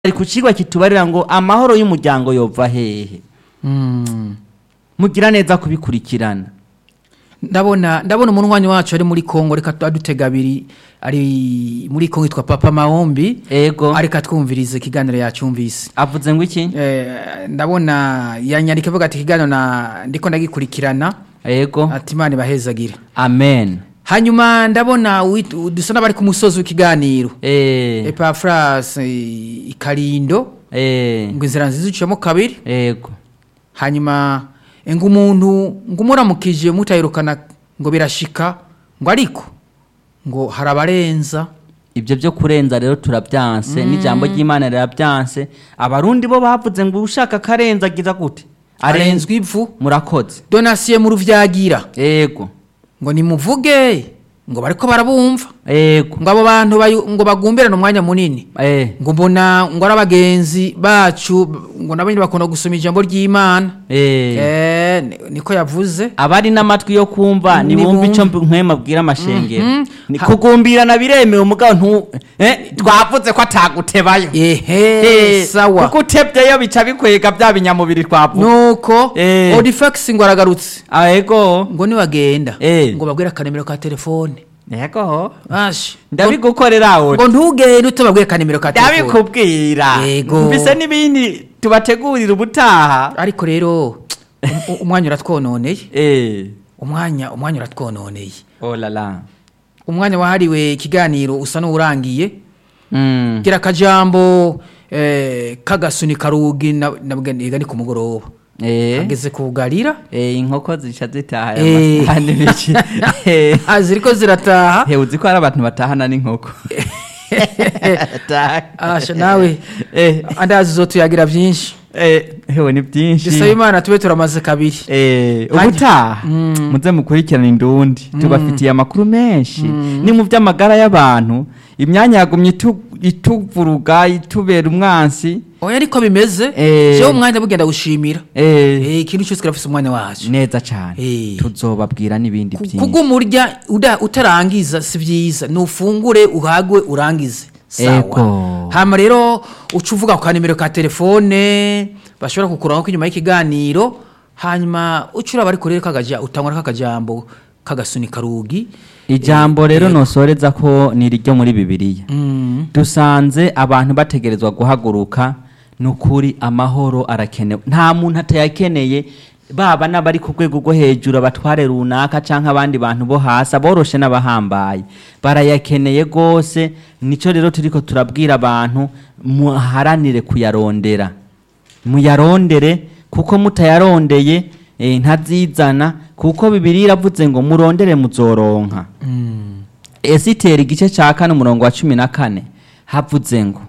ari ku kigwa kitubarira ngo amahoro y'umuryango yova hehe Mm. mugira neza kubikurikirana ndabona ndabona umunywanyi wacu ari muri kongo reka adutega abiri ari muri kongo yitwa papa mahombi ego ariko atwumviriza ikiganiro yacyumvise avuze ngo iki Eh, ndabona yanyandika avuga ati ikiganiro na ndiko ndagikurikirana ego ati imana ibahezagire amen hanyuma ndabona wit- dusa n'abari ku musozi w'ikiganiro eh epafras ikarindo eh ngo inzira nziza iciyemo kabiri ego hanyuma ngo umuntu ngo umuramukije mutayirukana ngo birashika ngo ariko ngo hari abarenza ibyo byo kurenza rero turabyanse n'ijambo ry'imana rirabyanse abarundi bo bavuze ngo ushaka karenza agiza gute arenzwa ivu murakoze donasiye mu ruvyagira ego ngo nimuvuge ngo bariko barabumva ego ngo abo bantu bayu- ngo bagumbirane umwanya munini eh ngo mbona ngo ari abagenzi bacu ngo nabo nyine bakunda gusoma ijambo ry'imana eh Eh, ni- niko yavuze abari n'amatwi yo kumva nibumva Nibumva. icyo mb- nkwema abwira amashengero Mhm. Ni Ha- kugumbirana biremewe umugabo ntu eh twavuze ko atagutebayo ehe Eh, sawa kuko utebyeyo bica bikwega bya binyamubiri twavuze nuko Eh. odifax ngo aragarutse ah ego ngo niwagenda Eh. ngo babwire akanemero ka telefone ego ashi ndabigukorera aho ngo ntugende utababwire akanemero ka telefone ndabikubwira Yego. mbese n'ibindi tubategurira ubutaha ariko rero um- um- umwanya uratwononeye eh umwanya umwanya uratwononeye oh la la umwanya wahariwe ikiganiro usa n'uwurangiye mm. gira akajambo eh, k'agasuni karugi na- nabwo niga ni ku mugoroba eh ageze kugarira eh inkoko zica zitaha aya Eh. masahani biki eh Ah, ziriko zirataha he uzi ko hari abantu batahana n'inkoko asha nawe eh andazi zotuyagira byinshi eh hewe ni byinshi dusaba imana tube turamaze kabiri Eh, Hanyuma- ubutaha muze mukurikirana indundi tubafitiye amakuru menshi ni mu by'amagara y'abantu imyanya yagumye itu- ituvuruga itubera umwansi oya ariko bimeze Eh. jewe umwanya bugenda gushimira eh, Eh, ikintu cyose kirafise umwanya wacu neza cyane Eh. tuzobabwira n'ibindi byinshi kugumurya uda- utarangiza si byiza nufungure uhagwe urangize sawa Ego. hama rero uca uvuga ku kanimero ka telefone bashobora kukuraho ko inyuma y'ikiganiro hanyuma uca uraba ariko rero kagaja utangura k'akajambo k'agasuni karugi ijambo rero nosoreza ko ni iryo muri bibiliya Mm. dusanze abantu bategerezwa guhaguruka ni ukuri amahoro arakenewe nta muntu atayakeneye baba n'abari ku rwego rwo hejuru abatware runaka cyangwa abandi bantu bo hasi aboroshe n'abahambaye barayakeneye rwose nicyo rero turiko turabwira abantu muharanire kuyarondera muyarondere kuko mutayarondeye eh, ntazizana kuko bibiri iravuze ngo murondere muzoronka esiteri igice cya kane umurongo wa cumi na kane havuze ngo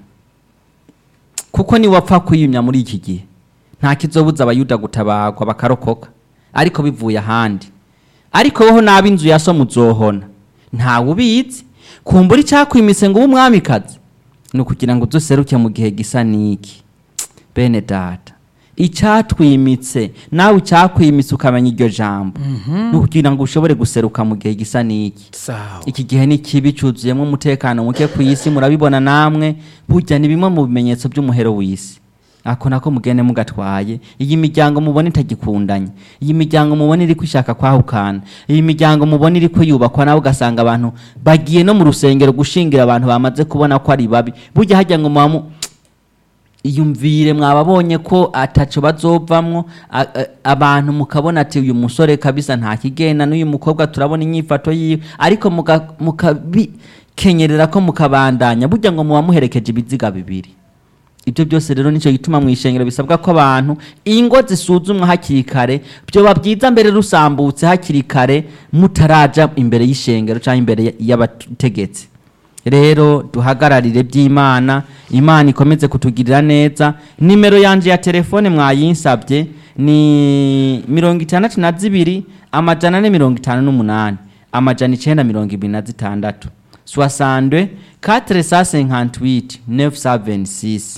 kuko niwapfa kwiyumya muri iki gihe nta kizobuza abayuda gutabagwa bakarokoka ariko bivuye ahandi ariko woho nabi inzu ya so muzohona ntawe ubizi kumbura icyakwimise ngo ube umwamikazi ni ukugira ngo uduseruke mu gihe gisa n'iki bene data icyatwimitse nawe icyakwimitse ukamenya iryo jambo ni ukugira ngo ushobore guseruka mu gihe gisa n'iki sawa iki gihe ni kibi cyuzuyemo umutekano muke ku isi murabibona namwe burya ni bimwe mu bimenyetso by'umuhero w'isi ako nako mugende mugatwaye iyi miryango mubona itagikundanye iyi miryango mubona iri kwishaka kwahukana iyi miryango mubona iri yubakwa nawe ugasanga abantu bagiye no mu rusengero gushingira abantu bamaze kubona ko ari babi burya hajya ngo muba mu- iyumvire mwababonye ko ataco bazovamwo a- a- abantu mukabona ati uyu musore kabisa nta kigenda n'uyu mukobwa turabona inyifato yiwe ariko muka- mukabikenyerera ko mukabandanya burya ngo muba muherekeje ibiziga bibiri ibyo byose rero nicyo gituma mu ishengero bisabwa ko abantu ingo zisuzumwa hakiri kare byoba byiza mbere rusambutse hakiri kare mutaraja imbere y'ishengero cyangwa imbere y- y'abategetsi rero duhagararire by'imana imana ikomeze kutugirira neza nimero yanje ya telefone mwayinsabye ni mirongo itandatu na zibiri amajana ane mirongo itanu n'umunani amajana icenda mirongo ibiri na zitandatu soixante quatre cent cinquante huit neuf cent vingt six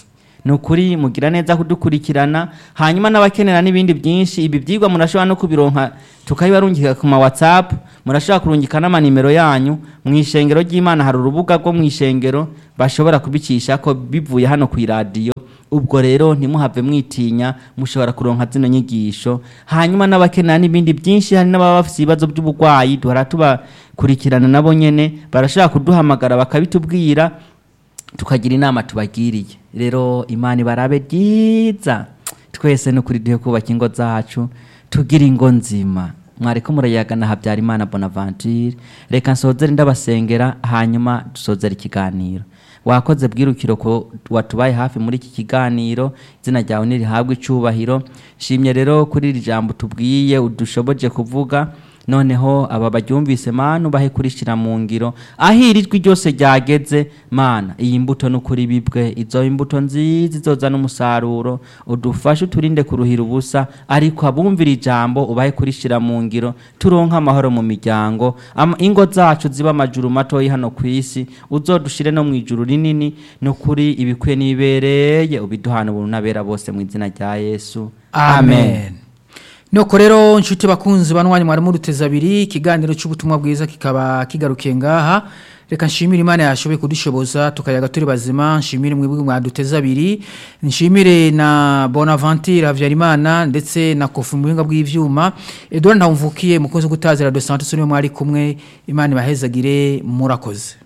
ni ukuri mugira neza kudukurikirana hanyuma n'abakenera n'ibindi byinshi ibi byigwa murashobora no kubironka tukabibarungika ku ma whatsapp murashobora kurungika n'amanimero yanyu mu ishengero ry'imana hari urubuga rwo mu ishengero bashobora kubicisha ko bivuye hano ku iradiyo ubwo rero ntimuhave mwitinya mushobora kuronka zino nyigisho hanyuma n'abakenera n'ibindi byinshi hari n'ababa bafite ibibazo by'uburwayi duhora tubakurikirana nabo nyene barashobora kuduhamagara bakabitubwira tukagira inama tubagiriye rero imana ibarabe ryiza twese ni ukuri duhe kubaka ingo zacu tugira ingo nzima mwariko murayagana habyarimana bonaventure reka nsozere ndabasengera hanyuma dusozere ikiganiro wakoze bwirukiro ko watubaye hafi muri iki kiganiro izina ryawe nirihabwe icubahiro shimye rero kuri iri jambo tubwiye udushoboje kuvuga noneho aba baryumvise mana ubahe kurishira mu ngiro aho iri jwi ryose ryageze mana iyi mbuto ni ukuri bibwe izo imbuto nziza izozana umusaruro udufashe uturinde kuruhira ubusa ariko abumvira ijambo ubahe kurishira mu ngiro turonke amahoro mu miryango Ama- ingo zacu ziba amajuru matoyi hano ku isi uzodushire no mu ijuru rinini ni ukuri ibikwiye n'ibibereye ubiduhana ubuntu n'abera bose mu izina rya yesu amen nuko rero nshuti bakunzi banwanya mwari muruteza abiri ikiganiro cy'ubutumwa bwiza kikaba kigarukiye ngaha reka nshimire imana yashoboye kudushoboza tukayaga turi bazima nshimire mwebwe mwaduteza abiri nshimire na bonaventure habyarimana ndetse na kofu mu buhinga bw'ivyuma edouard ntawumvukiye mukozi gutazira de santos niwe mwari kumwe imana ibahezagire murakoze